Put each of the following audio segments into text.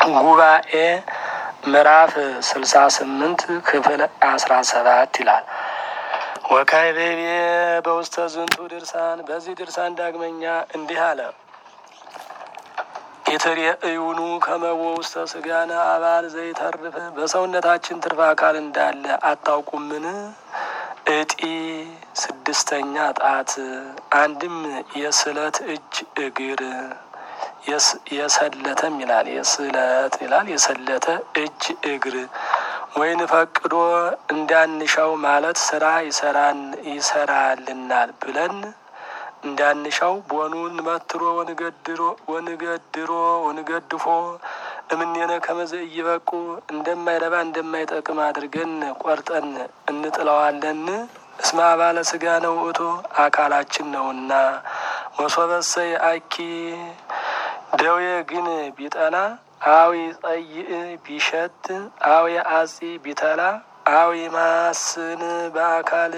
ጉባኤ ምዕራፍ ስልሳ ስምንት ክፍል አስራ ሰባት ይላል። ወካይቤቤ በውስተ ዝንቱ ድርሳን በዚህ ድርሳን ዳግመኛ እንዲህ አለ። የተርእዩኑ ከመቦ ውስተ ስጋነ አባል ዘይተርፍ በሰውነታችን ትርፍ አካል እንዳለ አታውቁምን? እጢ ስድስተኛ ጣት አንድም የስለት እጅ እግር የሰለተም ይላል የስለት ይላል የሰለተ እጅ እግር ወይን ፈቅዶ እንዳንሻው ማለት ስራ ይሰራን ይሰራልናል ብለን እንዳንሻው ቦኑን መትሮ ወንገድሮ ወንገድሮ ወንገድፎ እምኔነ ከመዘ እይበቁ እንደማይረባ እንደማይጠቅም አድርገን ቆርጠን እንጥለዋለን። እስመ አባለ ስጋ ነው ውእቱ አካላችን ነውና። ወሶበሰይ አኪ ደዌ ግን ቢጠና አዊ ጸይእ ቢሸት አዊ አጺ ቢተላ አዊ ማስን በአካል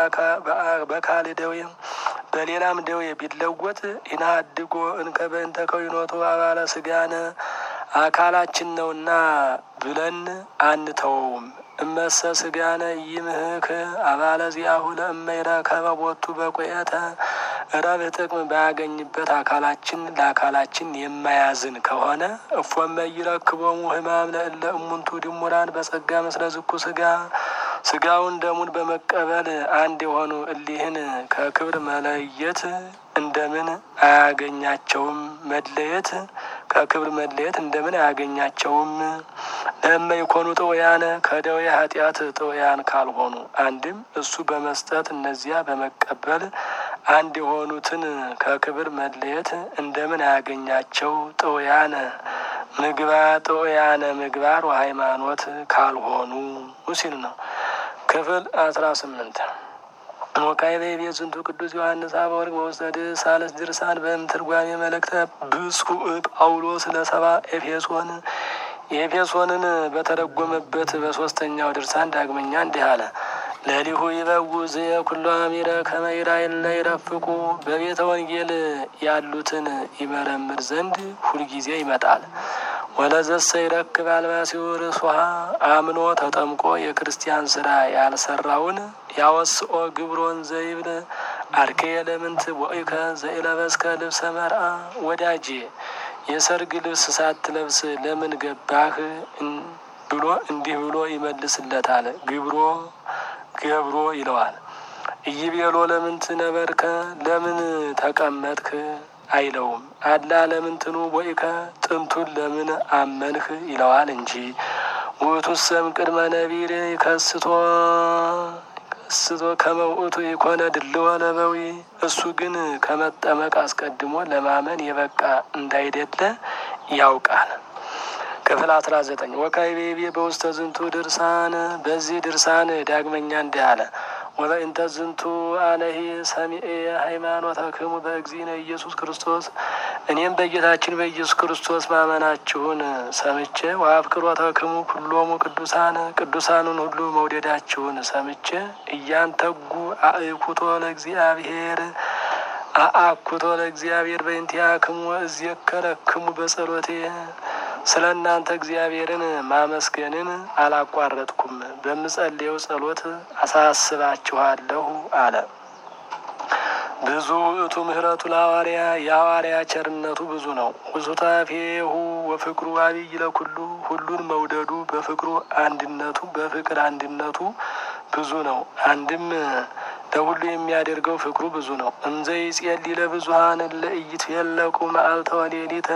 በካል ደዌ በሌላም ደዌ ቢለወጥ ኢናድጎ እንከበንተ ከዊኖቱ አባለ ስጋነ አካላችን ነውና ብለን አንተወውም። እመሰ ስጋነ ይምህክ አባለ ዚአሁ ለእመይረ ከበቦቱ በቆየተ ረብህ ጥቅም ባያገኝበት አካላችን ለአካላችን የማያዝን ከሆነ እፎመ ይረክቦሙ ህማም ለእለ እሙንቱ ድሙራን በጸጋ መስለ ዝኩ ስጋ ስጋውን ደሙን በመቀበል አንድ የሆኑ እሊህን ከክብር መለየት እንደምን አያገኛቸውም? መለየት ከክብር መለየት እንደምን አያገኛቸውም? ለእመ ይኮኑ ጥውያነ ከደዌ ኃጢአት ጥውያን ካልሆኑ አንድም እሱ በመስጠት እነዚያ በመቀበል አንድ የሆኑትን ከክብር መለየት እንደምን አያገኛቸው? ጥውያነ ምግባር ጥውያነ ምግባር ወሃይማኖት ካልሆኑ ሲል ነው። ክፍል አስራ ስምንት ወካይቤ ቤዝንቱ ቅዱስ ዮሐንስ አፈወርቅ በውስተ ሳልስ ድርሳን በእምትርጓሜ መልእክተ ብፁዕ ጳውሎስ ለሰባ ኤፌሶን የኤፌሶንን በተረጎመበት በሶስተኛው ድርሳን ዳግመኛ እንዲህ አለ። ለሊሁ ይበው ዝየ ኩሎ አሚረ ከመይራ የለ ይረፍቁ በቤተ ወንጌል ያሉትን ይመረምር ዘንድ ሁልጊዜ ይመጣል። ወለዘሰ ይረክብ አልባሲሁ ርእሱሃ አምኖ ተጠምቆ የክርስቲያን ስራ ያልሰራውን ያወስኦ ግብሮን ዘይብል አርኬ ለምንት ቦይከ ዘይለበስከ ልብሰ መርአ ወዳጄ የሰርግ ልብስ ሳትለብስ ለምን ገባህ ብሎ እንዲህ ብሎ ይመልስለታል። ግብሮ ገብሮ ይለዋል። እይቤሎ ለምንት ነበርከ ለምን ተቀመጥክ አይለውም። አላ ለምንትኑ ቦይከ ጥንቱን ለምን አመንህ ይለዋል እንጂ ውእቱሰም ቅድመ ነቢር ከስቶ ከስቶ ከመውእቱ የኮነ ድልወ ለበዊ እሱ ግን ከመጠመቅ አስቀድሞ ለማመን የበቃ እንዳይደለ ያውቃል። ክፍል አስራ ዘጠኝ ወካይቤቤ በውስተ ዝንቱ ድርሳን በዚህ ድርሳን ዳግመኛ እንዲህ አለ። ወበእንተ ዝንቱ አነሂ ሰሚኤ ሃይማኖተክሙ በእግዚእነ ኢየሱስ ክርስቶስ እኔም በጌታችን በኢየሱስ ክርስቶስ ማመናችሁን ሰምቼ ወአፍቅሮተክሙ ኩሎሙ ቅዱሳን ቅዱሳኑን ሁሉ መውደዳችሁን ሰምቼ እያንተጉ አእኩቶ ለእግዚአብሔር አአኩቶ ለእግዚአብሔር በእንቲአክሙ እዝየከረክሙ በጸሎቴ ስለ እናንተ እግዚአብሔርን ማመስገንን አላቋረጥኩም፣ በምጸልየው ጸሎት አሳስባችኋለሁ አለ። ብዙ ውእቱ ምህረቱ ለሐዋርያ የሐዋርያ ቸርነቱ ብዙ ነው። ውሱታፌሁ ወፍቅሩ አብይ ለኩሉ ሁሉን መውደዱ በፍቅሩ አንድነቱ በፍቅር አንድነቱ ብዙ ነው። አንድም ለሁሉ የሚያደርገው ፍቅሩ ብዙ ነው። እንዘ ይጼሊ ለብዙሀን ለእይትፌለቁ መዓልተ ወሌሊተ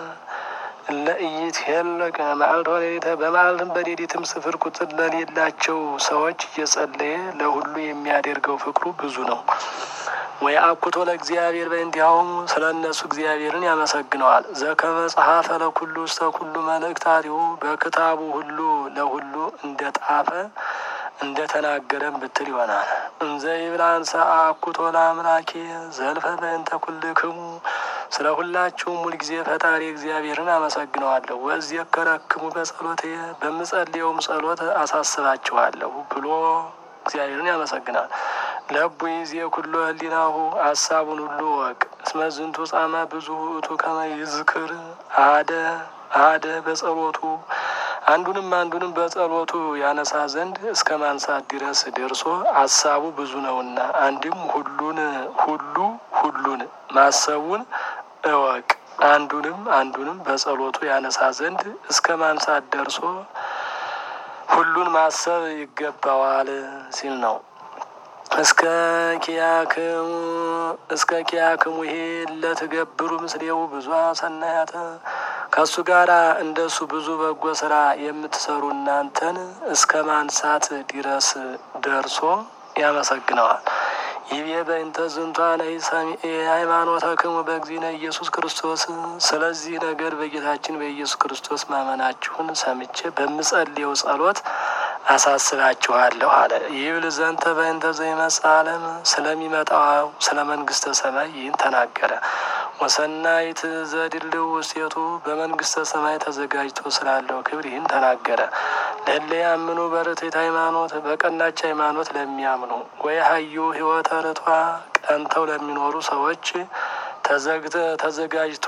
ለእይት የለቀ መዓልተ ወሌሊተ በመዓልትም በሌሊትም ስፍር ቁጥር ለሌላቸው ሰዎች እየጸለየ ለሁሉ የሚያደርገው ፍቅሩ ብዙ ነው። ወይ አኩቶ ለእግዚአብሔር በእንዲያውም ስለ እነሱ እግዚአብሔርን ያመሰግነዋል። ዘከመ ጸሐፈ ለኩሉ ውስተ ኩሉ መልእክታቲሁ በክታቡ ሁሉ ለሁሉ እንደ ጣፈ እንደ ተናገረም ብትል ይሆናል። እንዘ ይብላንሰ አኩቶ ለአምላኬ ዘልፈ በእንተ ኩልክሙ ስለ ሁላችሁም ሁልጊዜ ፈጣሪ እግዚአብሔርን አመሰግነዋለሁ። ወእዜከረክሙ በጸሎቴ በምጸልየውም ጸሎት አሳስባችኋለሁ ብሎ እግዚአብሔርን ያመሰግናል። ለቡ ይዜ ኩሎ ህሊናሁ ሀሳቡን ሁሉ ወቅ እስመ ዝንቱ ጻማ ብዙ ውእቱ ከመ ይዝክር አደ አደ በጸሎቱ አንዱንም አንዱንም በጸሎቱ ያነሳ ዘንድ እስከ ማንሳት ድረስ ደርሶ አሳቡ ብዙ ነውና አንድም ሁሉን ሁሉ ሁሉን ማሰቡን እወቅ አንዱንም አንዱንም በጸሎቱ ያነሳ ዘንድ እስከ ማንሳት ደርሶ ሁሉን ማሰብ ይገባዋል ሲል ነው። እስከ ኪያክሙ እስከ ኪያክሙ ይሄ ለትገብሩ ምስሌው ብዙ ሰናያተ ከእሱ ጋር እንደሱ ብዙ በጎ ስራ የምትሰሩ እናንተን እስከ ማንሳት ድረስ ደርሶ ያመሰግነዋል። ይቤ በእንተ ዝንቷ ነይ ሰሚኤ ሃይማኖተክሙ በእግዚእነ ኢየሱስ ክርስቶስ። ስለዚህ ነገር በጌታችን በኢየሱስ ክርስቶስ ማመናችሁን ሰምቼ በምጸልየው ጸሎት አሳስባችኋለሁ አለ። ይብል ዘንተ በእንተ ዘይመጽእ ዓለም ስለሚመጣው ስለ መንግስተ ሰማይ ይህን ተናገረ። ወሰናይት ዘድልው ውስቴቱ በመንግስተ ሰማይ ተዘጋጅቶ ስላለው ክብር ይህን ተናገረ። ለለ ያምኑ በርትዕት ሃይማኖት በቀናች ሃይማኖት ለሚያምኑ ወይ ሀዩ ህይወተ ርቷ ቀንተው ለሚኖሩ ሰዎች ተዘግተ ተዘጋጅቶ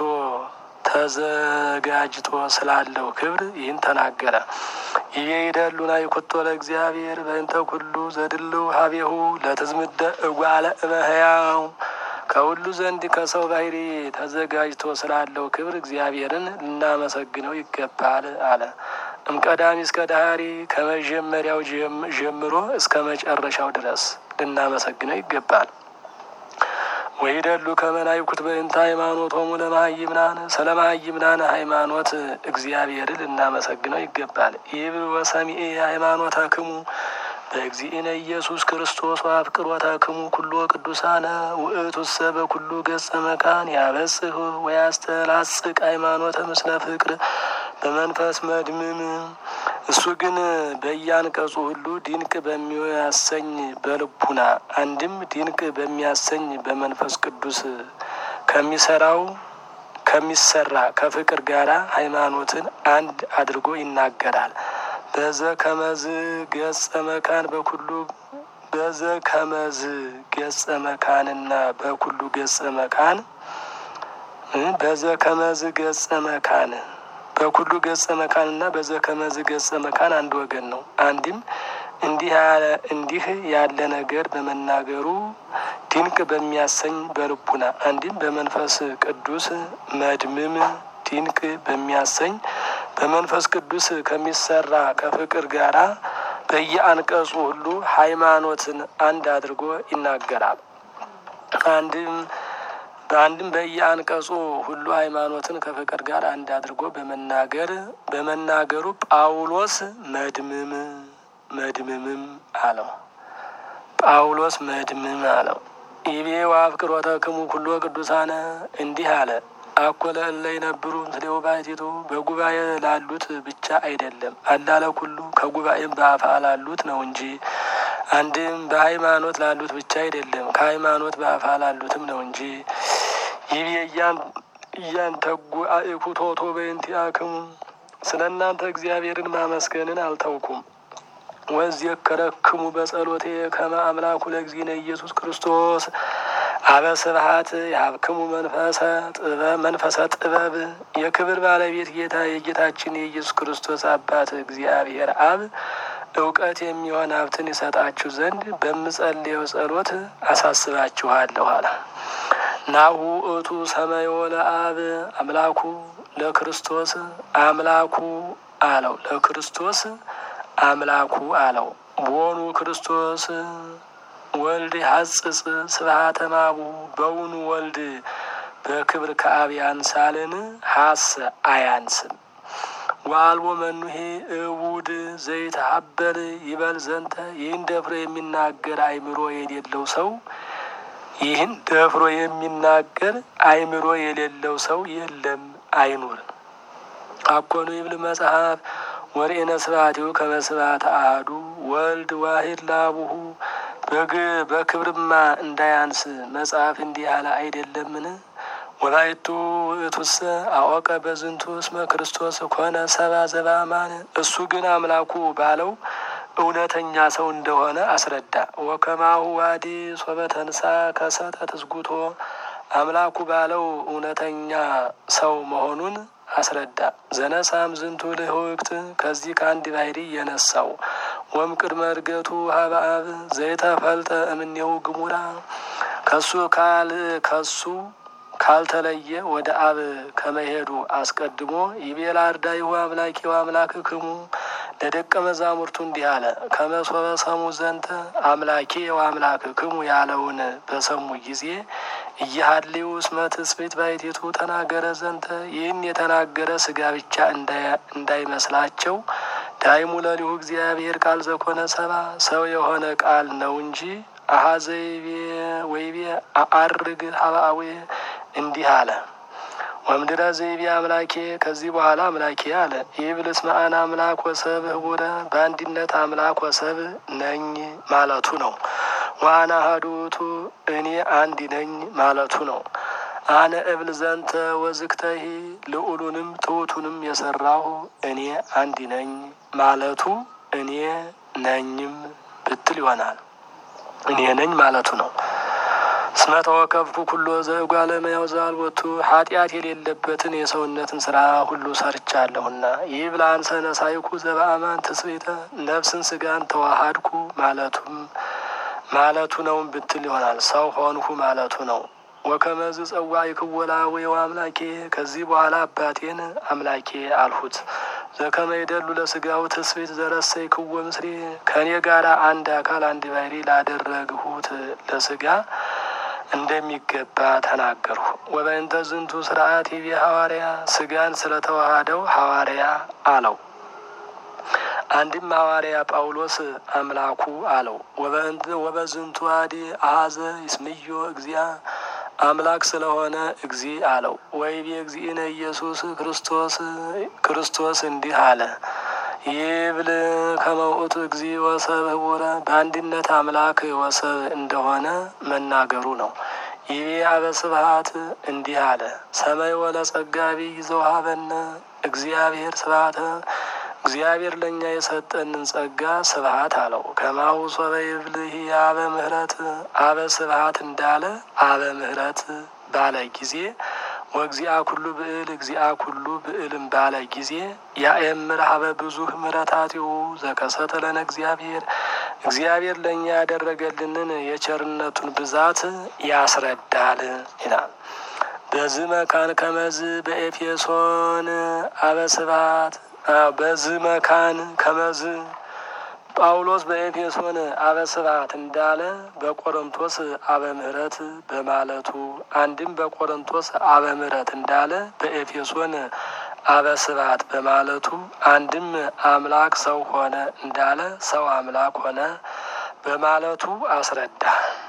ተዘጋጅቶ ስላለው ክብር ይህን ተናገረ። ይሄ ይደሉና ይኩቶ ለእግዚአብሔር በእንተ ኩሉ ዘድልው ሀቤሁ ለትዝምደ እጓለ እመሕያው ከሁሉ ዘንድ ከሰው ባህሪ ተዘጋጅቶ ስላለው ክብር እግዚአብሔርን ልናመሰግነው ይገባል አለ። እምቀዳሚ እስከ ዳህሪ ከመጀመሪያው ጀምሮ እስከ መጨረሻው ድረስ ልናመሰግነው ይገባል። ወይደሉ ከመናይኩት በእንተ ሃይማኖቶሙ ለመሀይምናን ስለ መሀይምናን ሃይማኖት እግዚአብሔርን ልናመሰግነው ይገባል። ይብል ወሰሚኤ ሃይማኖተክሙ በእግዚእነ ኢየሱስ ክርስቶስ ወአፍቅሮተክሙ ኩሎ ቅዱሳነ ውእቱሰ በኩሉ ገጸ መካን ያበጽህ ወያስተላጽቅ ሃይማኖተ ምስለ ፍቅር በመንፈስ መድምም እሱ ግን በያንቀጹ ሁሉ ድንቅ በሚያሰኝ በልቡና አንድም ድንቅ በሚያሰኝ በመንፈስ ቅዱስ ከሚሰራው ከሚሰራ ከፍቅር ጋራ ሃይማኖትን አንድ አድርጎ ይናገራል። በዘ ከመዝ ገጸ መካን በኩሉ በዘ ከመዝ ገጸ መካንና በኩሉ ገጸ መካን በዘ ከመዝ ገጸ መካን በኩሉ ገጸ መካንና በዘ ከመዝ ገጸ መካን አንድ ወገን ነው። አንድም እንዲህ ያለ እንዲህ ያለ ነገር በመናገሩ ድንቅ በሚያሰኝ በልቡና አንድም በመንፈስ ቅዱስ መድምም ድንቅ በሚያሰኝ በመንፈስ ቅዱስ ከሚሰራ ከፍቅር ጋራ በየአንቀጹ ሁሉ ሃይማኖትን አንድ አድርጎ ይናገራል። አንድም በአንድም በየአንቀጹ ሁሉ ሃይማኖትን ከፍቅር ጋር አንድ አድርጎ በመናገር በመናገሩ ጳውሎስ መድምም መድምምም አለው። ጳውሎስ መድምም አለው። ኢቤ ወአፍቅሮተክሙ ኩሎ ቅዱሳነ እንዲህ አለ አኮለ እለ ይነብሩ ምስሌው ባሕቲቱ በጉባኤ ላሉት ብቻ አይደለም አላለ ኩሉ ከጉባኤም በአፋ ላሉት ነው እንጂ አንድም በሃይማኖት ላሉት ብቻ አይደለም ከሃይማኖት በአፋ ላሉትም ነው እንጂ ይህ እያንተጉ አእኩቶቶ በእንቲአክሙ ስለ እናንተ እግዚአብሔርን ማመስገንን አልተውኩም። ወዝየከረክሙ በጸሎቴ ከመ አምላኩ ለእግዚእነ ኢየሱስ ክርስቶስ አበ ስብሐት የሀብክሙ መንፈሰ ጥበብ መንፈሰ ጥበብ የክብር ባለቤት ጌታ የጌታችን የኢየሱስ ክርስቶስ አባት እግዚአብሔር አብ እውቀት የሚሆን ሀብትን ይሰጣችሁ ዘንድ በምጸልየው ጸሎት አሳስባችኋለሁ አለ። ናሁ እቱ ሰማዮ ለአብ አምላኩ ለክርስቶስ አምላኩ አለው ለክርስቶስ አምላኩ አለው ቦኑ ክርስቶስ ወልድ ሐጽጽ ስብሐተ ማቡ በውኑ ወልድ በክብር ከአብ ያንሳልን? ሀሰ አያንስም። ወአልቦ መኑሄ እቡድ ዘይት ሀበል ይበል ዘንተ ይህን ደፍሮ የሚናገር አይምሮ የሌለው ሰው ይህን ደፍሮ የሚናገር አይምሮ የሌለው ሰው የለም አይኑር። አኮኑ ይብል መጽሐፍ ወርኤነ ስብሐቲሁ ከመ ስብሐተ አሐዱ ወልድ ዋሂድ ላቡሁ በግ በክብርማ እንዳያንስ መጽሐፍ እንዲህ ያለ አይደለምን? ወላይቱ ውእቱሰ አወቀ በዝንቱ እስመ ክርስቶስ ኮነ ሰባ ዘበአማን እሱ ግን አምላኩ ባለው እውነተኛ ሰው እንደሆነ አስረዳ። ወከማሁ ዋዲ ሶበ ተንሳ ከሰተ ትስጉቶ አምላኩ ባለው እውነተኛ ሰው መሆኑን አስረዳ። ዘነሳም ዝንቱ ልህውክት ከዚህ ከአንድ ባህሪ የነሳው ወም ቅድመ እርገቱ ሀበ አብ ዘይተፈልጠ እምኔው ግሙራ ከሱ ካል ከሱ ካልተለየ ወደ አብ ከመሄዱ አስቀድሞ ይቤላ አርዳኢሁ አምላኪ ወአምላክ ክሙ ለደቀ መዛሙርቱ እንዲህ አለ። ከመሶበ ሰሙ ዘንተ አምላኬ ወአምላክ ክሙ ያለውን በሰሙ ጊዜ እያሀልዩ እስመ ትስብእት ባሕቲቱ ተናገረ ዘንተ ይህን የተናገረ ስጋ ብቻ እንዳይመስላቸው ዳይሙ ለሊሁ እግዚአብሔር ቃል ዘኮነ ሰባ ሰው የሆነ ቃል ነው እንጂ አሀዘይቤ ወይቤ አአርግ ሀብአዌ እንዲህ አለ። ወምድረ ዘይቤ አምላኬ ከዚህ በኋላ አምላኬ አለ። ይብልስ መአን አምላክ ወሰብ ህቡረ በአንድነት አምላክ ወሰብ ነኝ ማለቱ ነው። ዋና ሀዱቱ እኔ አንድ ነኝ ማለቱ ነው። አነ እብል ዘንተ ወዝክተሂ ልዑሉንም ትሑቱንም የሰራሁ እኔ አንድ ነኝ ማለቱ እኔ ነኝም ብትል ይሆናል። እኔ ነኝ ማለቱ ነው። እስመ ተወከፍኩ ኩሎ ዘእጓለ እመሕያው ዘአልቦቱ ኃጢአት የሌለበትን የሰውነትን ስራ ሁሉ ሰርቻለሁና ይህ ብላ አንሰ ነሳይኩ ዘበአማን ትስብእተ ነፍስን ስጋን ተዋሃድኩ ማለቱም ማለቱ ነውም ብትል ይሆናል። ሰው ሆንሁ ማለቱ ነው። ወከመዝ ጸዋይ ክወላዌው አምላኬ ከዚህ በኋላ አባቴን አምላኬ አልሁት። ዘከመ ይደሉ ለስጋው ትስብእት ዘረሰይ ክወ ምስሌ ከእኔ ጋር አንድ አካል አንድ ባህሪ ላደረግሁት ለስጋ እንደሚገባ ተናገርሁ። ወበእንተ ዝንቱ ስርዓት ይቤ ሐዋርያ ስጋን ስለተዋሃደው ሐዋርያ አለው። አንድም ሐዋርያ ጳውሎስ አምላኩ አለው። ወበዝንቱ አዲ አሀዘ ይስምዮ እግዚአ አምላክ ስለሆነ እግዚ አለው። ወይቤ እግዚእነ ኢየሱስ ክርስቶስ ክርስቶስ እንዲህ አለ ይብል ከመውእቱ እግዚ ወሰብ ህቡረ በአንድነት አምላክ ወሰብ እንደሆነ መናገሩ ነው። ይቤ አበ ስብሐት እንዲህ አለ ሰማይ ወለ ጸጋቢ ይዘውሀበነ እግዚአብሔር ስብሐተ እግዚአብሔር ለእኛ የሰጠንን ጸጋ ስብሐት አለው። ከማሁ ሶበ ይብልህ አበ ምህረት አበ ስብሐት እንዳለ አበ ምህረት ባለ ጊዜ ወእግዚአ ኩሉ ብዕል እግዚአ ኩሉ ብዕልም ባለ ጊዜ ያእምር ሀበ ብዙህ ምሕረታቲሁ ዘከሰተ ለነ እግዚአብሔር እግዚአብሔር ለእኛ ያደረገልንን የቸርነቱን ብዛት ያስረዳል ይላል። በዚህ መካን ከመዝ በኤፌሶን አበ ስብሐት በዚህ መካን ከመዝ ጳውሎስ በኤፌሶን አበ ስብሐት እንዳለ በቆሮንቶስ አበ ምሕረት በማለቱ አንድም በቆሮንቶስ አበ ምሕረት እንዳለ በኤፌሶን አበ ስብሐት በማለቱ አንድም አምላክ ሰው ሆነ እንዳለ ሰው አምላክ ሆነ በማለቱ አስረዳ።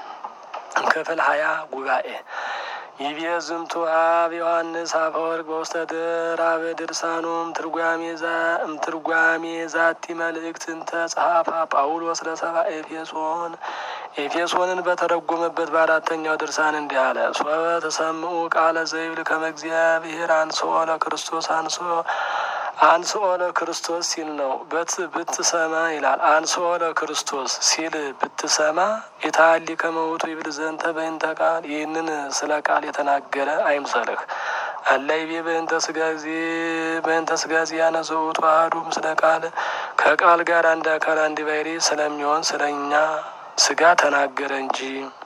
ክፍል ሀያ ጉባኤ ይቤ ዝንቱ አብ ዮሐንስ አፈወርቅ በውስተ ድራበ ድርሳኑም ትርጓሜ ትርጓሜ ዛቲ መልእክትን ተጸሐፋ ጳውሎስ ለሰባ ኤፌሶን ኤፌሶንን በተረጎመበት በአራተኛው ድርሳን እንዲህ አለ። ሶበ ተሰምዑ ቃለ ዘይብል ከመ እግዚአብሔር አንስኦ ለክርስቶስ አንስኦ አንስኦ ለክርስቶስ ሲል ነው። በት ብትሰማ ይላል። አንስኦ ለክርስቶስ ሲል ብትሰማ ኢታሊ ከመውቱ ይብል ዘንተ በእንተ ቃል ይህንን ስለ ቃል የተናገረ አይምሰልህ። አላይቤ በእንተ ስጋ ጊዜ በእንተ ስጋ ዚያነ ዘውቱ አሐዱ ምስለ ቃል ከቃል ጋር አንድ አካል አንድ ባሕሪ ስለሚሆን ስለኛ ስጋ ተናገረ እንጂ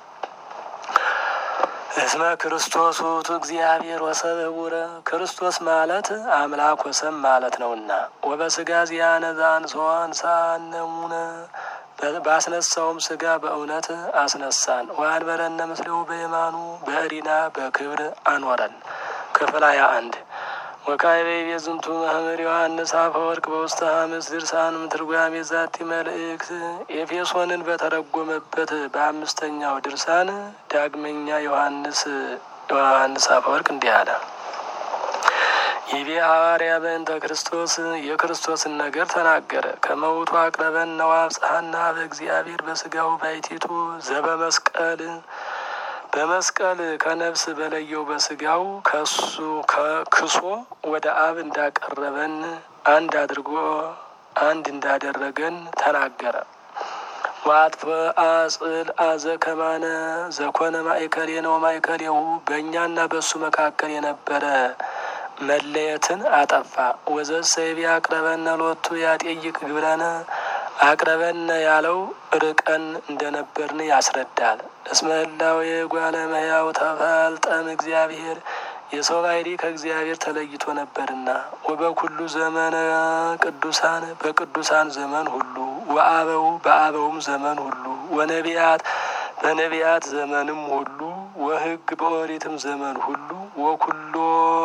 እስመ ክርስቶስ ውእቱ እግዚአብሔር ወሰብ ህቡረ ክርስቶስ ማለት አምላክ ወሰብ ማለት ነውና፣ ወበስጋ ዚያነ ዘአንሥኦ አንሳነሙነ ባስነሳውም ስጋ በእውነት አስነሳን። ወአንበረነ ምስሌሁ በየማኑ በእሪና በክብር አኖረን። ክፍል ሃያ አንድ ወካዕበ ይቤ ዝንቱ መምህር ዮሐንስ አፈወርቅ በውስተ ሐምስ ድርሳንም ትርጓሜ ዛቲ መልእክት ኤፌሶንን በተረጎመበት በአምስተኛው ድርሳን ዳግመኛ ዮሐንስ ዮሐንስ አፈወርቅ እንዲህ አለ። ይቤ ሐዋርያ በእንተ ክርስቶስ የክርስቶስን ነገር ተናገረ። ከመውቱ አቅረበን ነዋብጽሐና በእግዚአብሔር በስጋው ባይቲቱ ዘበመስቀል በመስቀል ከነፍስ በለየው በስጋው ከሱ ከክሶ ወደ አብ እንዳቀረበን አንድ አድርጎ አንድ እንዳደረገን ተናገረ። ዋጥፈ አጽል አዘ ከማነ ዘኮነ ማእከሌ ነው ማእከሌሁ በእኛና በእሱ መካከል የነበረ መለየትን አጠፋ። ወዘሰይቤ አቅረበነ ሎቱ ያጤይቅ ግብረነ አቅረበነ ያለው ርቀን እንደነበርን ያስረዳል። እስመ ህላዌ ጓለ እመሕያው ተፈልጠም እግዚአብሔር የሰው ባህሪ ከእግዚአብሔር ተለይቶ ነበርና ወበኩሉ ዘመነ ቅዱሳን በቅዱሳን ዘመን ሁሉ ወአበው በአበውም ዘመን ሁሉ ወነቢያት በነቢያት ዘመንም ሁሉ ወሕግ በኦሪትም ዘመን ሁሉ ወኩሎ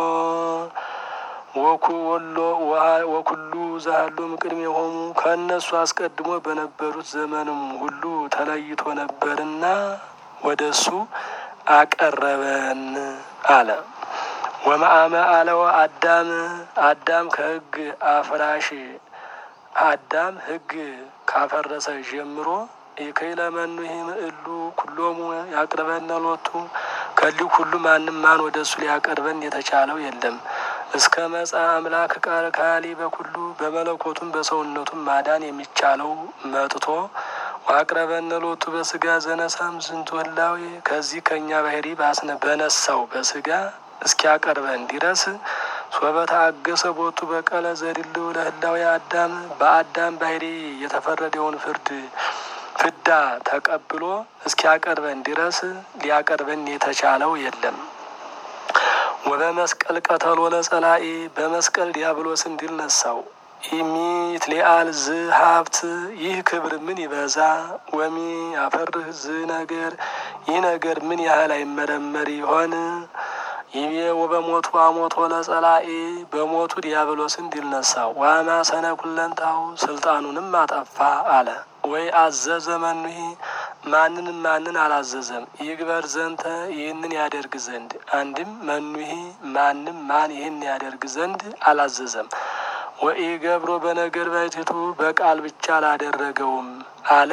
ወኩሎ ወኩሉ ዛሃሎ ምቅድም የሆኑ ከእነሱ አስቀድሞ በነበሩት ዘመንም ሁሉ ተለይቶ ነበርና ወደ እሱ አቀረበን አለ። ወመአመ አለው አዳም አዳም ከሕግ አፍራሽ አዳም ሕግ ካፈረሰ ጀምሮ የከይለመኑ ይህም እሉ ኩሎሙ ያቅርበነ ሎቱ ከሊህ ሁሉ ማንም ማን ወደ እሱ ሊያቀርበን የተቻለው የለም። እስከ መጻ አምላክ ቃል ካሊ በኩሉ በመለኮቱም በሰውነቱም ማዳን የሚቻለው መጥቶ ዋቅረበነ ሎቱ በስጋ ዘነሳም ዝንቱ ህላዌ ከዚህ ከእኛ ባህሪ ባስነ በነሳው በስጋ እስኪያቀርበን ድረስ ሶበታ አገሰ ቦቱ በቀለ ዘድልው ለህላዊ አዳም በአዳም ባህሪ የተፈረደውን ፍርድ ፍዳ ተቀብሎ እስኪያቀርበን ድረስ ሊያቀርበን የተቻለው የለም። ወበመስቀል ቀተሎ ለጸላኢ በመስቀል ዲያብሎስን ድል ነሳው። ኢሚት ሊአል ዝ ሀብት ይህ ክብር ምን ይበዛ ወሚ አፈርህ ዝ ነገር ይህ ነገር ምን ያህል አይመረመር ይሆን? ይቤ ወበሞቱ አሞቶ ለጸላኢ በሞቱ ዲያብሎስን ድል ነሳው። ዋማ ሰነ ኩለንታው ስልጣኑንም አጠፋ አለ። ወይ አዘዘ መኑሂ ማንንም ማንን አላዘዘም። ይግበር ዘንተ ይህንን ያደርግ ዘንድ አንድም መኑሂ ማንም ማን ይህን ያደርግ ዘንድ አላዘዘም። ወኢ ገብሮ በነገር ባይቲቱ በቃል ብቻ አላደረገውም አለ።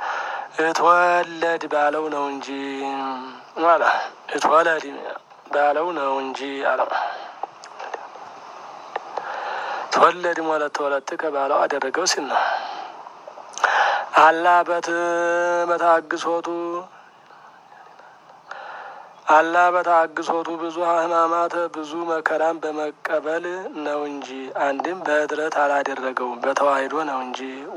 እትወለድ ባለው ነው እንጂ አለ እትወለድ ባለው ነው እንጂ አለ። ተወለድ ማለት ተወለድ ከባለው አደረገው ሲል ነው። አላ በት በታግሶቱ አላ በታግሶቱ ብዙ ሕማማት ብዙ መከራን በመቀበል ነው እንጂ አንድም በህድረት አላደረገውም በተዋሂዶ ነው እንጂ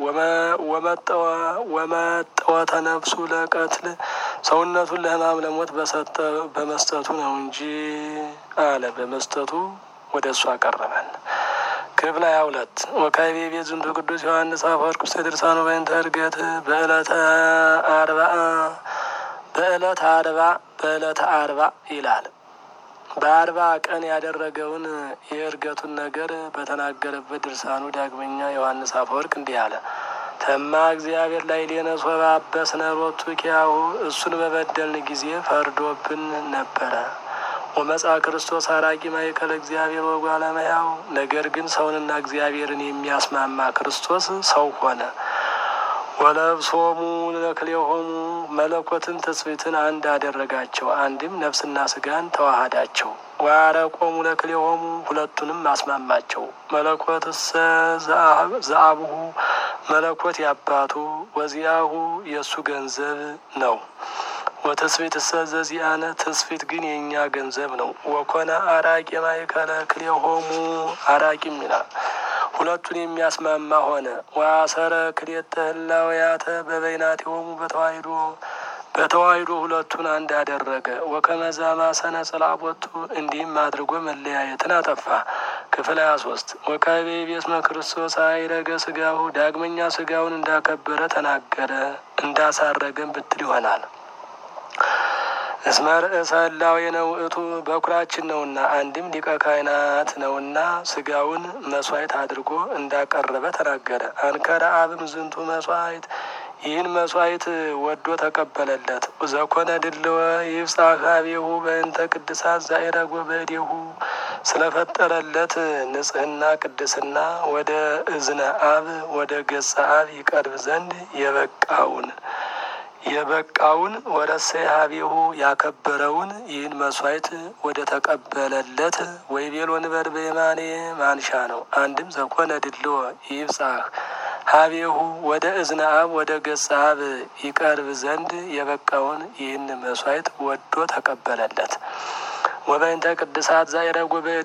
ወመጠወተ ነፍሱ ለቀትል ሰውነቱን ለሕማም ለሞት በመስጠቱ ነው እንጂ አለ። በመስጠቱ ወደ እሱ አቀረበን። ክፍል ሀያ ሁለት ወካይቤ ቤት ዝንቱ ቅዱስ ዮሐንስ አፈወርቅ ውስተ ድርሳኑ በእንተ ዕርገት በዕለተ አርባ በዕለተ አርባ በዕለተ አርባ ይላል። በአርባ ቀን ያደረገውን የእርገቱን ነገር በተናገረበት ድርሳኑ ዳግመኛ ዮሐንስ አፈወርቅ እንዲህ አለ። ተማ እግዚአብሔር ላይ ሌነ ሶባ አበስነ ሎቱ ኪያሁ እሱን በበደልን ጊዜ ፈርዶብን ነበረ። ወመጻ ክርስቶስ አራቂ ማእከለ እግዚአብሔር ወጓለ እመሕያው ነገር ግን ሰውንና እግዚአብሔርን የሚያስማማ ክርስቶስ ሰው ሆነ። ወለብሶሙ ለክልኤሆሙ መለኮትን ትስብእትን አንድ አደረጋቸው። አንድም ነፍስና ስጋን ተዋሃዳቸው። ወአረቆሙ ለክልኤሆሙ ሁለቱንም አስማማቸው። መለኮትሰ ዘአብሁ መለኮት ያባቱ ወዚያሁ የእሱ ገንዘብ ነው። ወትስብእት እሰ ዘዚአነ ትስብእት ግን የእኛ ገንዘብ ነው። ወኮነ አራቂ ማእከለ ክልኤሆሙ አራቂም ይላል ሁለቱን የሚያስማማ ሆነ። ወአሰረ ክልኤተ ህላውያተ በበይናቲሆሙ በተዋሂዶ በተዋሂዶ ሁለቱን አንድ አደረገ። ወከመዛ ማሰነ ጽላቦቱ እንዲህም አድርጎ መለያየትን አጠፋ። ክፍል ሀያ ሶስት ወካቤ ቤስመ ክርስቶስ አይረገ ስጋሁ ዳግመኛ ስጋውን እንዳከበረ ተናገረ እንዳሳረገን ብትል ይሆናል። እስመ ርእሰ ህላዌ ነው እቱ በኩራችን ነውና አንድም ሊቀ ካህናት ነውና ስጋውን መስዋዕት አድርጎ እንዳቀረበ ተናገረ። አንከረ አብም ዝንቱ መስዋዕት ይህን መስዋዕት ወዶ ተቀበለለት። ዘኮነ ድልወ ይብጻሕ ኀቤሁ በእንተ ቅድሳት ዛይረጎ በእዴሁ ስለፈጠረለት ንጽሕና ቅድስና ወደ እዝነ አብ ወደ ገጸ አብ ይቀርብ ዘንድ የበቃውን የበቃውን ወረሰ ኀቤሁ ያከበረውን ይህን መስዋዕት ወደ ተቀበለለት ወይቤሎ ንበር በየማኔ ማንሻ ነው። አንድም ዘኮነ ድልዎ ይብጻሕ ኀቤሁ ወደ እዝነ አብ ወደ ገጸ አብ ይቀርብ ዘንድ የበቃውን ይህን መስዋዕት ወዶ ተቀበለለት። ወበእንተ ቅድሳት ዛይረጎ በእዴሁ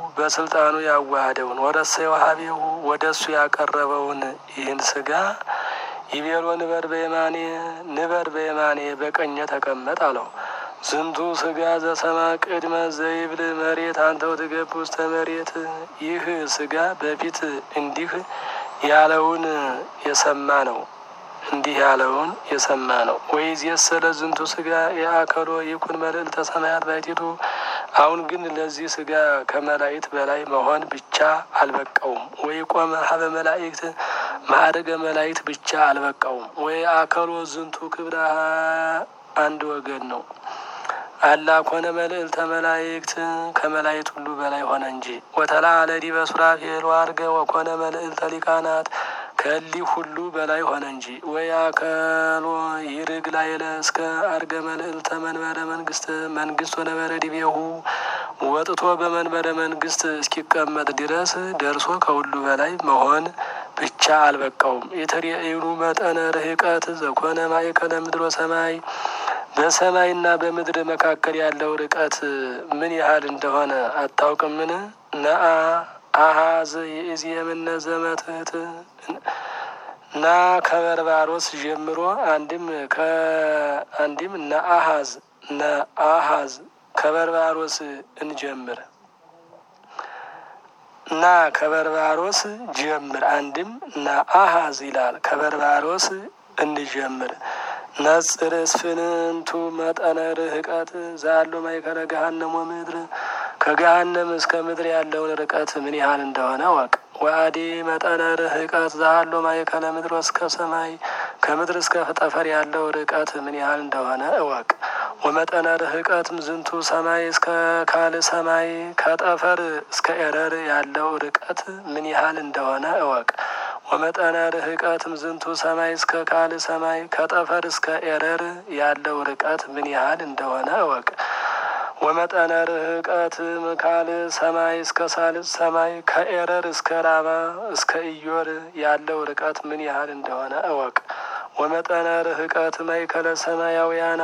በስልጣኑ ያዋህደውን ወረሰ የዋሃቤው ወደ እሱ ያቀረበውን ይህን ስጋ ይቤሎ ንበር በየማኔ ንበር በየማኔ በቀኘ ተቀመጥ አለው። ዝንቱ ስጋ ዘሰማ ቅድመ ዘይብል መሬት አንተው ትገብ ውስተ መሬት። ይህ ስጋ በፊት እንዲህ ያለውን የሰማ ነው እንዲህ ያለውን የሰማ ነው። ወይዝ የሰለ ዝንቱ ስጋ የአከሎ ይኩን መልዕልተ ሰማያት ባይቲቱ። አሁን ግን ለዚህ ስጋ ከመላእክት በላይ መሆን ብቻ አልበቃውም። ወይ ቆመ ሀበ መላእክት ማዕረገ መላእክት ብቻ አልበቃውም። ወይ አከሎ ዝንቱ ክብረ አንድ ወገን ነው። አላ ኮነ መልዕልተ መላእክት ከመላእክት ሁሉ በላይ ሆነ እንጂ። ወተላ አለዲ በሱራፌል ዋርገ ወኮነ መልዕልተ ሊቃናት ከሊህ ሁሉ በላይ ሆነ እንጂ። ወይ አከሎ ይርግ ላይለ እስከ አርገ መልዕልተ መንበረ መንግስት መንግስት ወነበረ ዲቤሁ ወጥቶ በመንበረ መንግስት እስኪቀመጥ ድረስ ደርሶ ከሁሉ በላይ መሆን ብቻ አልበቃውም። የተሪኤኑ መጠነ ርህቀት ዘኮነ ማእከለ ምድር ወሰማይ በሰማይና በምድር መካከል ያለው ርቀት ምን ያህል እንደሆነ አታውቅምን? ነአ አሃዝ ይእዝ የምነ ዘመትህት ና ከበርባሮስ ጀምሮ አንድም ከአንድም ነአሃዝ ነአሃዝ ከበርባሮስ እንጀምር እና ከበርባሮስ ጀምር አንድም ነአሃዝ ይላል። ከበርባሮስ እንጀምር ነጽር እስፍንንቱ መጠነ ርህቀት ዛሉ ማይከለ ገሃነሞ ምድር ከገሃነም እስከ ምድር ያለውን ርቀት ምን ያህል እንደሆነ ወቅ ወአዲ መጠነ ርህቀት ዛሉ ማይከለ ምድር እስከ ሰማይ ከምድር እስከ ጠፈር ያለው ርቀት ምን ያህል እንደሆነ እወቅ። ወመጠነ ርህቀትም ዝንቱ ሰማይ እስከ ካል ሰማይ ከጠፈር እስከ ኤረር ያለው ርቀት ምን ያህል እንደሆነ እወቅ። ወመጠነ ርህቀትም ዝንቱ ሰማይ እስከ ካል ሰማይ ከጠፈር እስከ ኤረር ያለው ርቀት ምን ያህል እንደሆነ እወቅ። ወመጠነ ርህቀትም ካል ሰማይ እስከ ሳልስ ሰማይ ከኤረር እስከ ራማ እስከ ኢዮር ያለው ርቀት ምን ያህል እንደሆነ እወቅ። ወመጠነ ርህቀት ማእከለ ሰማያውያን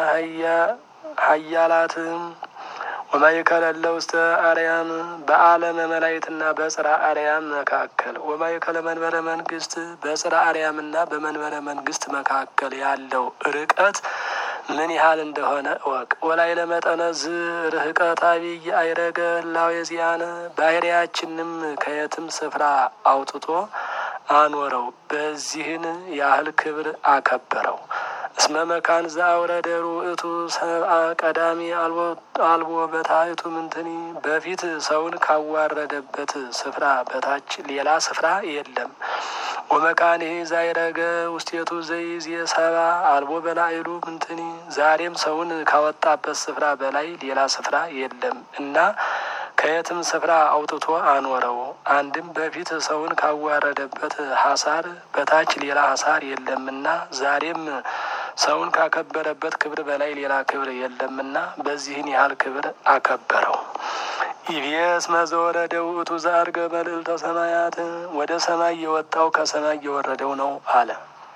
ሀያላትም ወማእከለ ውስተ አርያም በዓለመ መላእክትና በጽርሐ አርያም መካከል ወማእከለ መንበረ መንግስት በጽርሐ አርያምና በመንበረ መንግስት መካከል ያለው ርቀት ምን ያህል እንደሆነ እወቅ። ወላይ ለመጠነ ዝ ርህቀት አብይ አይረገ ህላዌ ዚአነ ባህሪያችንም ከየትም ስፍራ አውጥቶ አኖረው፣ በዚህን ያህል ክብር አከበረው። እስመ መካን ዘአውረደ ርኡቱ ሰብአ ቀዳሚ አልቦ በታሕቱ ምንትኒ በፊት ሰውን ካዋረደበት ስፍራ በታች ሌላ ስፍራ የለም። ወመካንሄ ዛይረገ ውስቴቱ ዘይዝ የሰባ አልቦ በላይሉ ምንትኒ ዛሬም ሰውን ካወጣበት ስፍራ በላይ ሌላ ስፍራ የለም እና ከየትም ስፍራ አውጥቶ አኖረው። አንድም በፊት ሰውን ካዋረደበት ሀሳር በታች ሌላ ሀሳር የለምና ዛሬም ሰውን ካከበረበት ክብር በላይ ሌላ ክብር የለምና በዚህን ያህል ክብር አከበረው። ኢቢኤስ መዘወረደ ውእቱ ዘአርገ መልዕልተ ሰማያት ወደ ሰማይ የወጣው ከሰማይ የወረደው ነው አለ።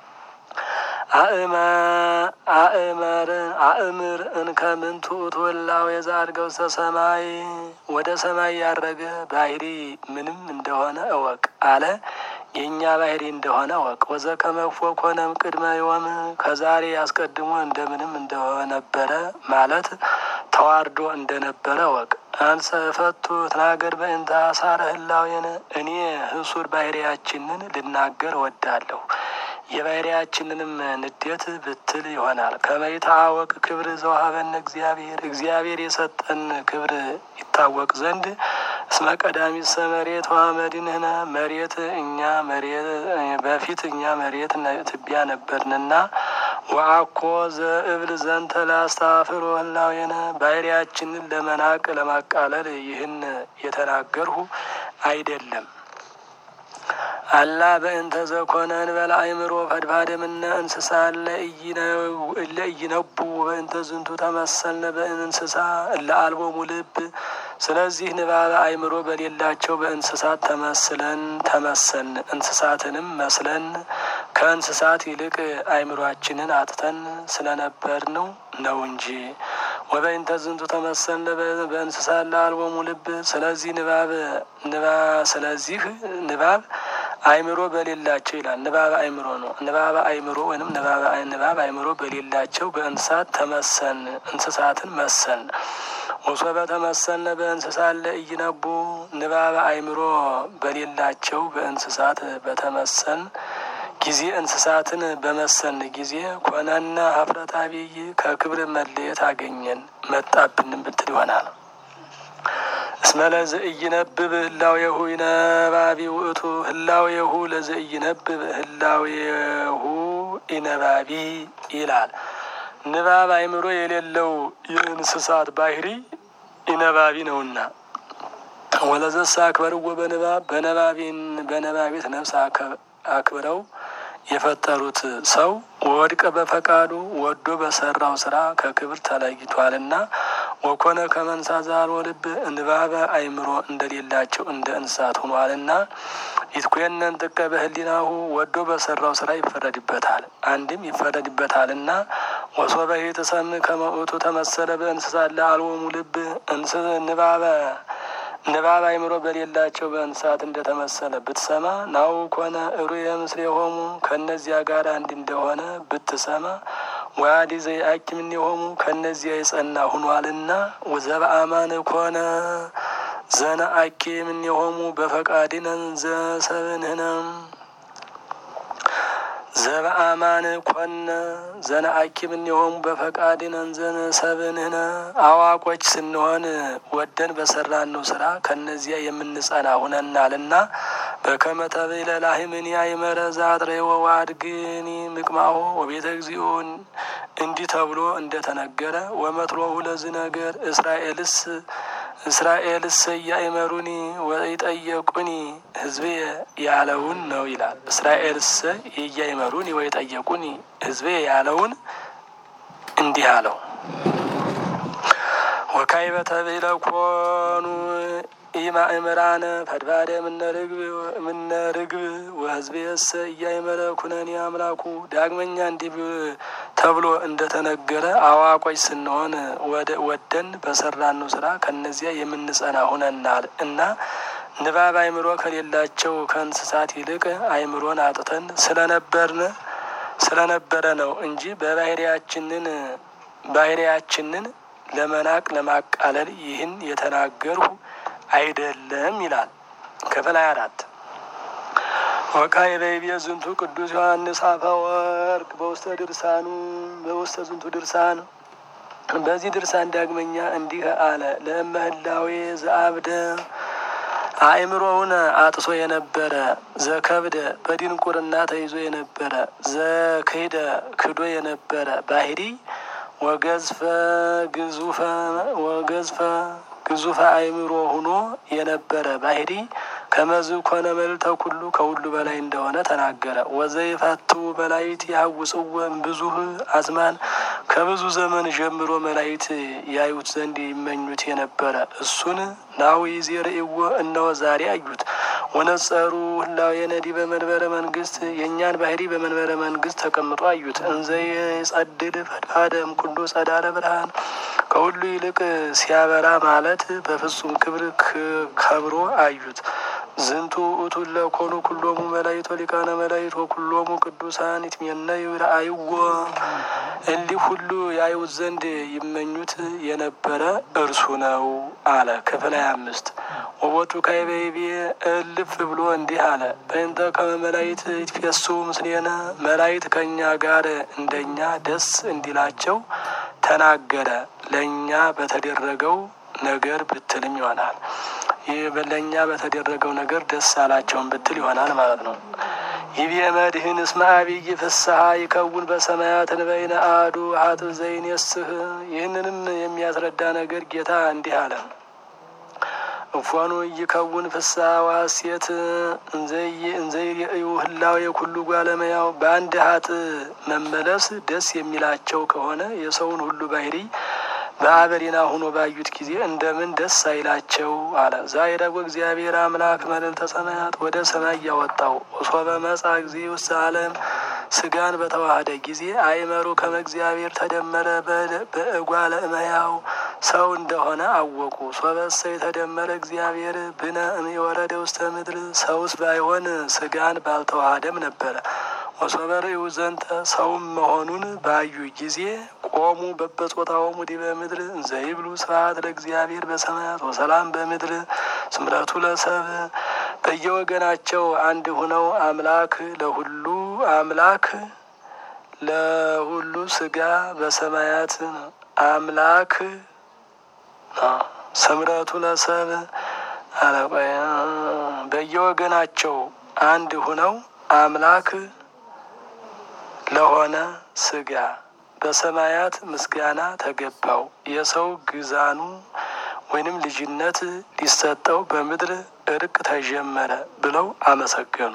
አእመር አእምር እንከ ምንቱ ትወላው የዛርገ ውስተ ሰማይ ወደ ሰማይ ያረገ ባህሪ ምንም እንደሆነ እወቅ አለ። የእኛ ባህሪ እንደሆነ እወቅ። ወዘከመፎ ኮነም ቅድመ ዮም ከዛሬ አስቀድሞ እንደምንም እንደነበረ ማለት ተዋርዶ እንደነበረ እወቅ። አንሰ ፈቱ ትናገር በእንተ አሳረ ህላዌነ እኔ ህሱር ባህሪያችንን ልናገር እወዳለሁ። የባህሪያችንንም ንዴት ብትል ይሆናል። ከመይታወቅ ክብር ዘውሀበነ እግዚአብሔር እግዚአብሔር የሰጠን ክብር ይታወቅ ዘንድ እስመ ቀዳሚት ሰመሬት ወአመድንህነ መሬት እኛ መሬት በፊት እኛ መሬት ትቢያ ነበርንና ወአኮ ዘእብል ዘንተ ላስታፍሮ ህላዌነ ባህሪያችንን ለመናቅ ለማቃለል ይህን የተናገርሁ አይደለም። አላ በእንተ ዘኮነ እንበለ አእምሮ ፈድፋደምነ እንስሳ ለእይነቡ በእንተ ዝንቱ ተመሰልነ በእንስሳ እለ አልቦሙ ልብ። ስለዚህ ንባበ አእምሮ በሌላቸው በእንስሳት ተመስለን ተመሰልን እንስሳትንም መስለን ከእንስሳት ይልቅ አእምሯችንን አጥተን ስለነበር ነው ነው እንጂ ወበይንተ ዝንቱ ተመሰለ በእንስሳ ለአልቦሙ ልብ። ስለዚህ ንባብ ንባ ስለዚህ ንባብ አይምሮ በሌላቸው ይላል። ንባብ አይምሮ ነው። ንባብ አይምሮ ወይም ንባብ አይምሮ በሌላቸው በእንስሳት ተመሰን እንስሳትን መሰን ወሶበ ተመሰልነ በእንስሳ ለኢይነቡ ንባብ አይምሮ በሌላቸው በእንስሳት በተመሰን ጊዜ እንስሳትን በመሰን ጊዜ ኮነነ ሀፍረት አብይ ከክብር መለየት አገኘን መጣብንም ብትል ይሆናል። እስመ ለዘኢይነብብ ህላዌሁ ኢነባቢ ውእቱ ህላዌሁ ለዘኢይነብብ ህላዌሁ ኢነባቢ ይላል። ንባብ አይምሮ የሌለው የእንስሳት ባህሪ ኢነባቢ ነውና ወለዘሳ አክበርዎ በንባብ በነባቢን በነባቢት ነፍስ አክብረው የፈጠሩት ሰው ወድቀ በፈቃዱ ወዶ በሰራው ስራ ከክብር ተለይቷልና ወኮነ ከመንሳ ዛሮ ልብ ንባበ አይምሮ እንደሌላቸው እንደ እንስሳት ሆኗልና ይትኮነን ጥቀ በህሊናሁ ወዶ በሰራው ስራ ይፈረድበታል። አንድም ይፈረድበታልና ወሶበ ተሰም ከመውቱ ተመሰለ በእንስሳ ለአልቦሙ ልብ እንስ ንባበ ንባብ አይምሮ በሌላቸው በእንስሳት እንደተመሰለ ብትሰማ ናው ኮነ እሩየ ምስሌሆሙ ከእነዚያ ጋር አንድ እንደሆነ ብትሰማ ወአዲ ዘይአኪም እምኔሆሙ ከእነዚያ የጸና ሁኗልና ወዘበአማን ኮነ ዘነ አኪም እምኔሆሙ በፈቃድነን ዘሰብንህነም ዘበአማን ኮነ ዘነ አኪም እምኔሆሙ በፈቃድነን ዘነሰብንህነ አዋቆች ስንሆን ወደን በሰራነው ስራ ከነዚያ የምንጸና ሁነናልና በከመ ተብዕለ ላህምኒ አይመረ ዘአጥረዮ ወአድግኒ ምቅማሆ ወቤተ እግዚኦን እንዲህ ተብሎ እንደተነገረ ወመትሎሁ ለዚህ ነገር እስራኤልስ እስራኤልስ እያእመሩኒ ወይጠየቁኒ ህዝቤ ያለውን ነው ይላል። እስራኤልስ እያእመሩኒ ወይጠየቁኒ ህዝቤ ያለውን እንዲህ አለው። ወካዕበ ተብዕለ ኮኑ ኢማእምራነ ፈድፋደ እምነ ርግብ ወህዝቤሰ እያእመረ ኩነኔ አምላኩ። ዳግመኛ እንዲህ ተብሎ እንደተነገረ አዋቆች ስንሆን ወደን በሰራነው ስራ ከነዚያ የምንጸና ሁነናል እና ንባብ አይምሮ ከሌላቸው ከእንስሳት ይልቅ አይምሮን አጥተን ስለነበርን ስለነበረ ነው እንጂ በባህሪያችንን ባህሪያችንን ለመናቅ ለማቃለል ይህን የተናገርሁ አይደለም ይላል። ክፍል ሀያ አራት ወካዕበ ይቤ ዝንቱ ቅዱስ ዮሐንስ አፈወርቅ በውስተ ድርሳኑ በውስተ ዝንቱ ድርሳን በዚህ ድርሳን ዳግመኛ እንዲህ አለ። ለእመህላዌ ዘአብደ አእምሮውን አጥሶ የነበረ ዘከብደ በድንቁርና ተይዞ የነበረ ዘክህደ ክዶ የነበረ ባህሪ ወገዝፈ ግዙፈ ወገዝፈ ግዙፈ አእምሮ ሁኖ የነበረ ባህሪ ከመዝ ኮነ መልዕልተ ኩሉ ከሁሉ በላይ እንደሆነ ተናገረ። ወዘይፈቱ መላይት ያውጽወ ብዙህ አዝማን ከብዙ ዘመን ጀምሮ መላይት ያዩት ዘንድ ይመኙት የነበረ እሱን ናዊ ዜርእይዎ እነሆ ዛሬ አዩት። ወነጸሩ ህላዌ ነዲ በመንበረ መንግስት የእኛን ባህሪ በመንበረ መንግስት ተቀምጦ አዩት። እንዘ የጸድል ፈድፋደም ኩሉ ጸዳለ ብርሃን ከሁሉ ይልቅ ሲያበራ ማለት በፍጹም ክብር ከብሮ አዩት። ዝንቱ ውእቱ ለኮኑ ኩሎሙ መላይቶ ሊቃነ መላይቶ ኩሎሙ ቅዱሳን ይትሜነዩ ረአይዎ እንዲህ ሁሉ ያዩት ዘንድ ይመኙት የነበረ እርሱ ነው አለ። ክፍል ሀያ አምስት ወቦቱ ካይበይቤ እልፍ ብሎ እንዲህ አለ። በእንተ ከመ መላይት ይትፌሱ ምስሌነ መላይት ከእኛ ጋር እንደኛ ደስ እንዲላቸው ተናገረ። ለእኛ በተደረገው ነገር ብትልም ይሆናል። ይህ ለእኛ በተደረገው ነገር ደስ አላቸውን ብትል ይሆናል ማለት ነው። ይቤ መድህን እስመ አብይ ፍስሐ ይከውን በሰማያት እንበይነ አሐዱ ሀጥእ ዘይኔስህ። ይህንንም የሚያስረዳ ነገር ጌታ እንዲህ አለ። እፎኑ ይከውን ፍስሐ ዋሴት እንዘይርእዩ ህላዌ ኩሉ ጓለመያው በአንድ ሀጥእ መመለስ ደስ የሚላቸው ከሆነ የሰውን ሁሉ ባህሪ በአበሪና ሁኖ ባዩት ጊዜ እንደምን ደስ አይላቸው አለ። ዛይረጎ እግዚአብሔር አምላክ መልዕልተ ሰማያት ወደ ሰማይ ያወጣው ሶበ መጻ ጊዜ ውስጥ ዓለም ስጋን በተዋህደ ጊዜ አይመሩ ከመ እግዚአብሔር ተደመረ በእጓለ እመሕያው ሰው እንደሆነ አወቁ። ሶበሰ የተደመረ እግዚአብሔር ብነ እምወረደ ውስተ ምድር ሰውስ ባይሆን ስጋን ባልተዋህደም ነበረ። ወሶበ ርእዩ ዘንተ ሰውም መሆኑን ባዩ ጊዜ ቆሙ በበጾታሆሙ ዲበ ምድር እንዘ ይብሉ ስብሐት ለእግዚአብሔር በሰማያት ወሰላም በምድር ስምረቱ ለሰብ በየወገናቸው አንድ ሁነው አምላክ ለሁሉ አምላክ ለሁሉ ስጋ በሰማያት አምላክ ስምረቱ ለሰብ አለቆያ በየወገናቸው አንድ ሁነው አምላክ ለሆነ ስጋ በሰማያት ምስጋና ተገባው። የሰው ግዛኑ ወይንም ልጅነት ሊሰጠው በምድር እርቅ ተጀመረ ብለው አመሰገኑ።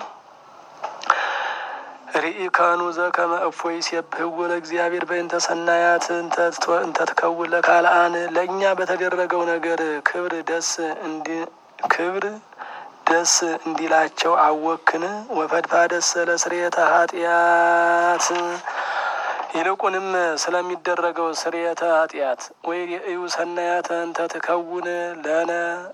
ርኢካኑ ዘከመ እፎይ ሲብህዎ ለእግዚአብሔር በእንተ ሰናያት እንተ ትከውን ለካልአን ለእኛ በተደረገው ነገር ክብር ደስ እንዲ ክብር ደስ እንዲላቸው አወክን ወፈድፋ ደስ ለስርየተ ኃጢአት ይልቁንም ስለሚደረገው ስርየተ ኃጢአት ወይ የእዩ ሰናያተ እንተ ትከውን ለነ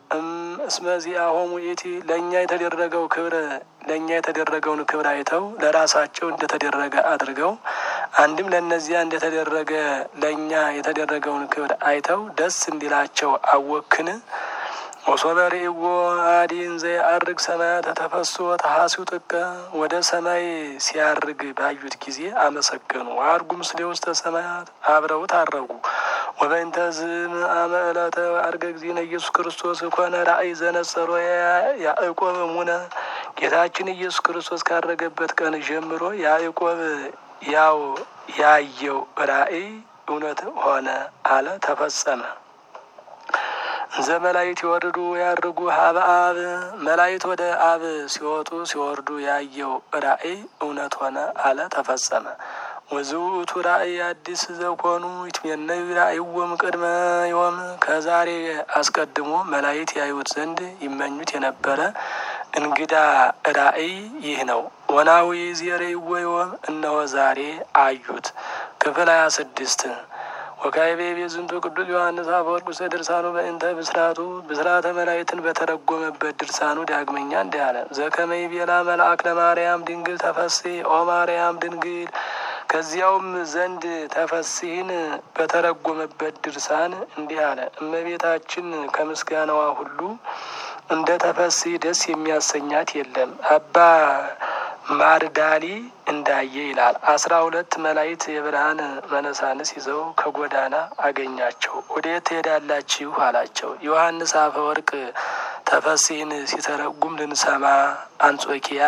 እስመዚአሆሙ ኢቲ ለእኛ የተደረገው ክብር ለእኛ የተደረገውን ክብር አይተው ለራሳቸው እንደተደረገ አድርገው አንድም ለእነዚያ እንደተደረገ ለእኛ የተደረገውን ክብር አይተው ደስ እንዲላቸው አወክን ወሶበ ርእይዎ አዲን ዘየዐርግ ሰማያተ ተፈስሖ ተሐሲው ጥቀ ወደ ሰማይ ሲያርግ ባዩት ጊዜ አመሰገኑ። አርጉ ምስሌ ውስተ ሰማያት አብረውት አረጉ። ወበእንተ ዝምአመ ዕለተ አርገ እግዚእነ ኢየሱስ ክርስቶስ ኮነ ራእይ ዘነጸሮ ያዕቆብ እሙነ ጌታችን ኢየሱስ ክርስቶስ ካረገበት ቀን ጀምሮ ያዕቆብ ያው ያየው ራእይ እውነት ሆነ አለ ተፈጸመ። እንዘ መላእክት ይወርዱ ያርጉ ሀበ አብ መላእክት ወደ አብ ሲወጡ ሲወርዱ ያየው ራእይ እውነት ሆነ አለ ተፈጸመ። ወዝውእቱ ራእይ አዲስ ዘኮኑ ይትሜነዩ ራእይዎም ቅድመ ዮም ከዛሬ አስቀድሞ መላእክት ያዩት ዘንድ ይመኙት የነበረ እንግዳ ራእይ ይህ ነው። ወናዊ ዜሬይዎ ዮም እነሆ ዛሬ አዩት። ክፍል ሀያ ስድስት ወካይቤ ቤዝንቱ ቅዱስ ዮሐንስ አፈወርቅ ውስተ ድርሳኑ በእንተ ብስራቱ ብስራተ መላእክትን በተረጎመበት ድርሳኑ ዳግመኛ እንዲህ አለ። ዘከመይ ቤላ መልአክ ለማርያም ድንግል ተፈሲ ኦ ማርያም ድንግል ከዚያውም ዘንድ ተፈሲህን በተረጎመበት ድርሳን እንዲህ አለ። እመቤታችን ከምስጋናዋ ሁሉ እንደ ተፈሲ ደስ የሚያሰኛት የለም። አባ ማርዳሊ እንዳየ ይላል። አስራ ሁለት መላእክት የብርሃን መነሳንስ ይዘው ከጎዳና አገኛቸው። ወዴት ትሄዳላችሁ አላቸው። ዮሐንስ አፈወርቅ ተፈሲህን ሲተረጉም ልንሰማ አንጾኪያ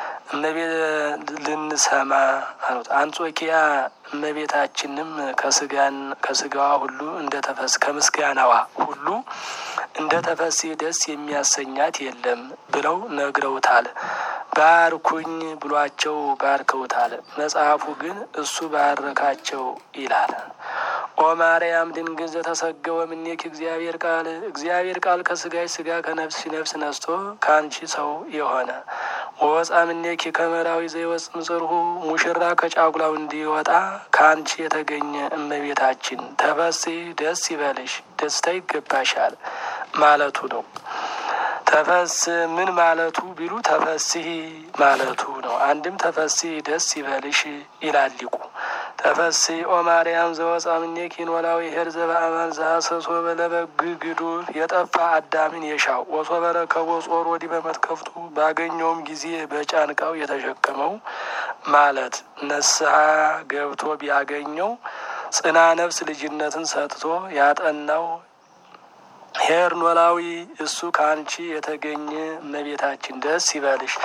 ልንሰማ አሉት። አንጾኪያ እመቤታችንም ከስጋን ከስጋዋ ሁሉ እንደ ተፈስ ከምስጋናዋ ሁሉ እንደ ተፈሲ ደስ የሚያሰኛት የለም ብለው ነግረውታል። ባርኩኝ ብሏቸው ባርከውታል። መጽሐፉ ግን እሱ ባረካቸው ይላል። ኦ ማርያም ድንግል ዘተሰገወ እምኔኪ እግዚአብሔር ቃል እግዚአብሔር ቃል ከስጋሽ ስጋ ከነፍስ ነፍስ ነስቶ ከአንቺ ሰው የሆነ ወወፃ እምኔኪ ከመራዊ ዘይወፅ ምጽርሁ ሙሽራ ከጫጉላው እንዲወጣ ከአንቺ የተገኘ እመቤታችን ተፈሲ ደስ ይበልሽ፣ ደስታ ይገባሻል ማለቱ ነው። ተፈስ ምን ማለቱ ቢሉ ተፈስሂ ማለቱ ነው። አንድም ተፈሲ ደስ ይበልሽ ይላል ሊቁ። ተፈሲ ኦ ማርያም ዘወፃ እምኔኪ ኖላዊ ኄር ዘበአማን ዘሐሰሶ በለበግ ግዱፍ የጠፋ አዳምን የሻው ወሶበ ረከቦ ጾር ወዲህ በመትከፍቱ ባገኘውም ጊዜ በጫንቃው የተሸከመው ማለት ነስሐ ገብቶ ቢያገኘው ጽና ነፍስ ልጅነትን ሰጥቶ ያጠናው ኄር ኖላዊ እሱ ከአንቺ የተገኘ እመቤታችን ደስ ይበልሽ።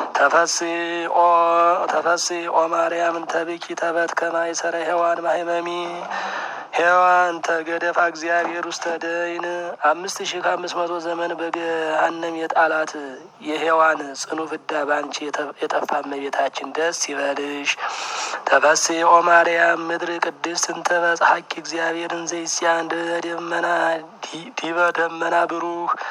ተፈሲ ኦ ማርያም እንተብኪ ተበት ከማይሰረ ሔዋን ማህመሚ ሔዋን ተገደፋ እግዚአብሔር ውስተ ደይን አምስት ሺህ ከአምስት መቶ ዘመን በገሃነም የጣላት የሔዋን ጽኑ ፍዳ በአንቺ የጠፋ እመቤታችን ደስ ይበልሽ። ተፈሲ ኦ ማርያም ምድር ቅድስት እንተ በጸሐኪ እግዚአብሔርን ዘይስያን ደመና ዲበ ደመና ብሩህ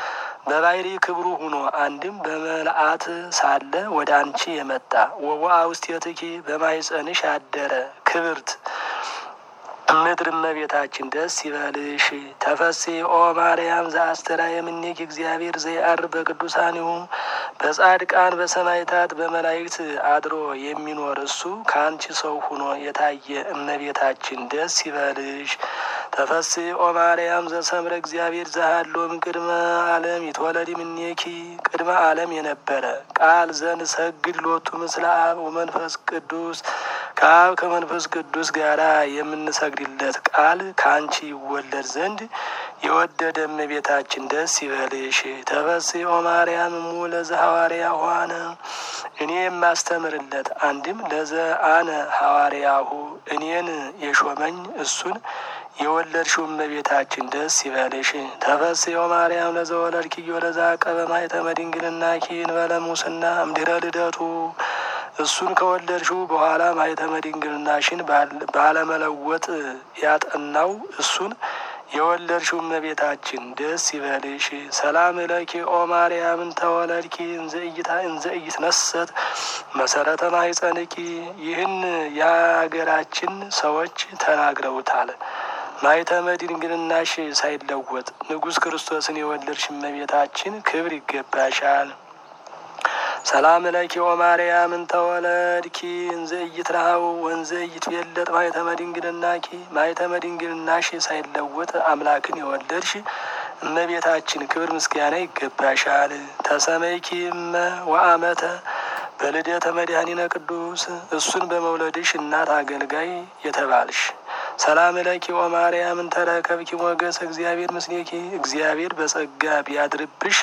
በባህሪ ክብሩ ሁኖ አንድም በመልአት ሳለ ወደ አንቺ የመጣ ወወአ ውስቴትኪ በማኅፀንሽ ያደረ ክብርት ምድር እመቤታችን ደስ ይበልሽ። ተፈሥሒ ኦ ማርያም ዘአስተርአየ እምኔኪ እግዚአብሔር ዘየዐርፍ በቅዱሳኒሁ በጻድቃን በሰማዕታት በመላእክት አድሮ የሚኖር እሱ ከአንቺ ሰው ሁኖ የታየ እመቤታችን ደስ ይበልሽ። ተፈሥሒ ኦ ማርያም ዘሰምረ እግዚአብሔር ዘሃሎ እምቅድመ ዓለም ይትወለድ እምኔኪ ቅድመ ዓለም የነበረ ቃል ዘንሰግድ ሎቱ ምስለ አብ ወመንፈስ ቅዱስ ከአብ ከመንፈስ ቅዱስ ጋራ የምንሰግድለት ቃል ከአንቺ ይወለድ ዘንድ የወደደ እመቤታችን ደስ ይበልሽ። ተፈሥሒ ኦ ማርያም እሙ ለዘ ሐዋርያ ሆነ እኔ የማስተምርለት አንድም ለዘ አነ ሐዋርያሁ እኔን የሾመኝ እሱን የወለድሽው እመቤታችን ደስ ይበልሽ። ተፈሥሒ ኦ ማርያም ለዘ ወለድኪዮ ለዘ አቀበ ማኅተመ ድንግልናኪ እንበለ ሙስና እምድኅረ ልደቱ እሱን ከወለድሽው በኋላ ማኅተመ ድንግልናሽን ባለመለወጥ ያጠናው እሱን የወለድሽው እመቤታችን ደስ ይበልሽ። ሰላም እለኪ ኦ ማርያም እንተ ወለድኪ እንዘ ኢይትነሰት መሰረተ ማኅፀንኪ። ይህን የሀገራችን ሰዎች ተናግረውታል። ማኅተመ ድንግልናሽ ሳይለወጥ ንጉሥ ክርስቶስን የወለድሽ እመቤታችን ክብር ይገባሻል። ሰላም ለኪ ኦ ማርያም እንተ ወለድኪ እንዘ ኢይትረሀው ወንዘ ኢይትቤለጥ ማኅተመ ድንግልናኪ ማኅተመ ድንግልናሽ ሳይለወጥ አምላክን የወለድሽ እመቤታችን ክብር ምስጋና ይገባሻል። ተሰመይኪ እመ ወአመተ በልደተ መድኃኒነ ቅዱስ እሱን በመውለድሽ እናት አገልጋይ የተባልሽ። ሰላም ለኪ ኦ ማርያም እንተ ረከብኪ ሞገሰ እግዚአብሔር ምስሌኪ እግዚአብሔር በጸጋ ቢያድርብሽ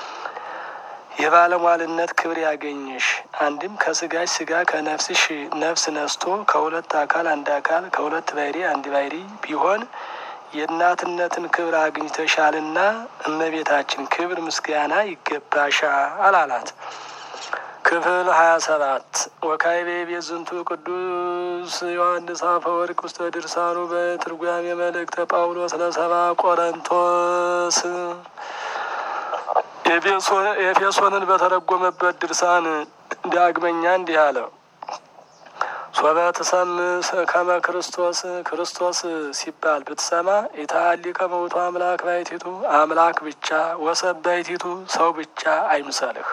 የባለሟልነት ክብር ያገኝሽ። አንድም ከስጋሽ ስጋ ከነፍስሽ ነፍስ ነስቶ ከሁለት አካል አንድ አካል ከሁለት ባሕሪ አንድ ባሕሪ ቢሆን የእናትነትን ክብር አግኝተሻልና እመቤታችን ክብር ምስጋና ይገባሻል አላት። ክፍል ሀያ ሰባት ወካዕበ ቤዝንቱ ቅዱስ ዮሐንስ አፈወርቅ ውስተ ድርሳኑ በትርጓሜ መልእክተ ጳውሎስ ለሰባ ቆሮንቶስ ኤፌሶንን በተረጎመበት ድርሳን ዳግመኛ እንዲህ አለ። ሶበ ትሰምዕ ከመ ክርስቶስ ክርስቶስ ሲባል ብትሰማ ኢታሊ ከመውቱ አምላክ ባሕቲቱ አምላክ ብቻ ወሰብ ባሕቲቱ ሰው ብቻ አይምሰልህ።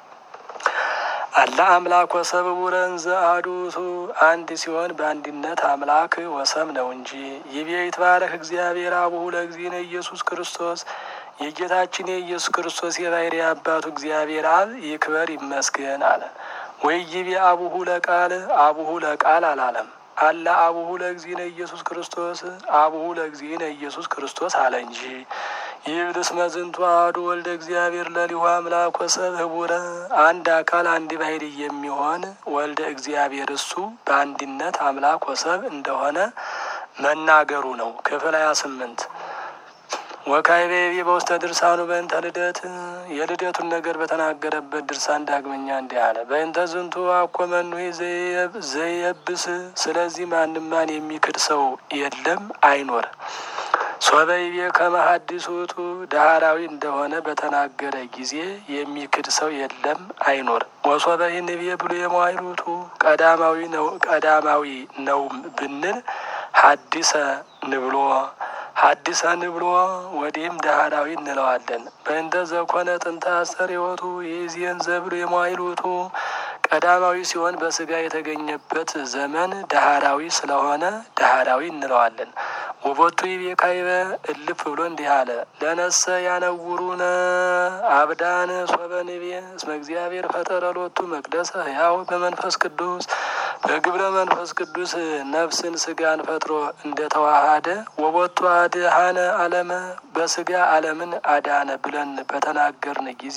አላ አምላክ ወሰብ ውረን ዘአሐዱቱ አንድ ሲሆን በአንድነት አምላክ ወሰብ ነው እንጂ። ይቤ ይትባረክ እግዚአብሔር አቡሁ ለእግዚእነ ኢየሱስ ክርስቶስ የጌታችን የኢየሱስ ክርስቶስ የባሕርይ አባቱ እግዚአብሔር አብ ይክበር ይመስገን አለ። ወይ ይቤ አቡሁ ለቃል አቡሁ ለቃል አላለም። አላ አቡሁ ለእግዚእነ ኢየሱስ ክርስቶስ አቡሁ ለእግዚእነ ኢየሱስ ክርስቶስ አለ እንጂ። ይብልስ መዝንቱ አሐዱ ወልደ እግዚአብሔር ለሊሁ አምላክ ወሰብ ህቡረ አንድ አካል አንድ ባሕርይ የሚሆን ወልደ እግዚአብሔር እሱ በአንድነት አምላክ ወሰብ እንደሆነ መናገሩ ነው። ክፍል ሀያ ስምንት ወካዕበ በውስተ ድርሳኑ በእንተ ልደት የልደቱን ነገር በተናገረበት ድርሳን ዳግመኛ እንዲህ አለ። በእንተ ዝንቱ አኮመኑ ዘየብስ ስለዚህ ማንም ማን የሚክድ ሰው የለም አይኖር። ሶበይቤ ከመ ሐዲስ ውእቱ ዳህራዊ እንደሆነ በተናገረ ጊዜ የሚክድ ሰው የለም አይኖር። ወሶበይ ንቤ ብሎ የመዋዕል ውእቱ ቀዳማዊ ነው ቀዳማዊ ነው ብንል ሐዲሰ ንብሎ ሐዲሰ ንብሎ ወዲህም ዳህራዊ እንለዋለን። በእንተ ዘኮነ ጥንተ አስተርእዮቱ ይእዜን ዘብሎ የመዋዕል ውእቱ ቀዳማዊ ሲሆን በስጋ የተገኘበት ዘመን ዳህራዊ ስለሆነ ዳህራዊ እንለዋለን። ውቦቱ ይቤ ካዕበ እልፍ ብሎ እንዲህ አለ። ለነሰ ያነውሩነ አብዳን ሶበ ንቤ እስመ እግዚአብሔር ፈጠረ ሎቱ መቅደሰ ሕያው በመንፈስ ቅዱስ በግብረ መንፈስ ቅዱስ ነፍስን ስጋን ፈጥሮ እንደተዋሃደ ወቦቱ አድኃነ ዓለመ በስጋ ዓለምን አዳነ ብለን በተናገርን ጊዜ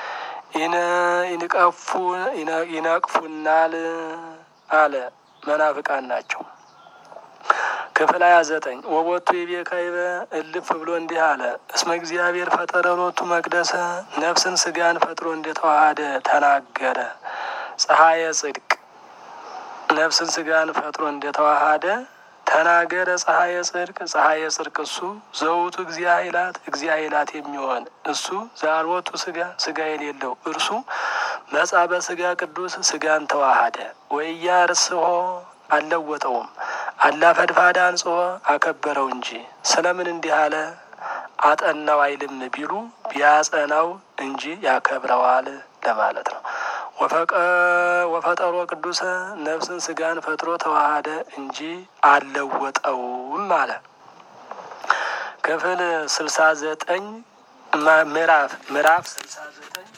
ይነቅፉናል አለ። መናፍቃን ናቸው። ክፍል ሀያ ዘጠኝ ወቦቱ ይቤ ካዕበ እልፍ ብሎ እንዲህ አለ። እስመ እግዚአብሔር ፈጠረ ሎቱ መቅደሰ ነፍስን ስጋን ፈጥሮ እንደተዋሃደ ተናገረ። ፀሐየ ጽድቅ ነፍስን ስጋን ፈጥሮ እንደተዋሃደ ተናገረ ፀሐየ ጽድቅ ፀሐየ ጽድቅ እሱ ዘውቱ እግዚአ ኃይላት እግዚአ ኃይላት የሚሆን እሱ ዛልወቱ ስጋ ስጋ የሌለው እርሱ መጻ በስጋ ቅዱስ ስጋን ተዋሃደ ወያ ርስሆ አልለወጠውም አላ ፈድፋዳ አንጽሖ አከበረው እንጂ ስለምን እንዲህ አለ አጠናው አይልም ቢሉ ቢያጸናው እንጂ ያከብረዋል ለማለት ነው። ወፈጠሮ ቅዱሰ ነፍስን ስጋን ፈጥሮ ተዋሃደ እንጂ አልለወጠውም አለ። ክፍል ስልሳ ዘጠኝ ምዕራፍ ምዕራፍ ስልሳ ዘጠኝ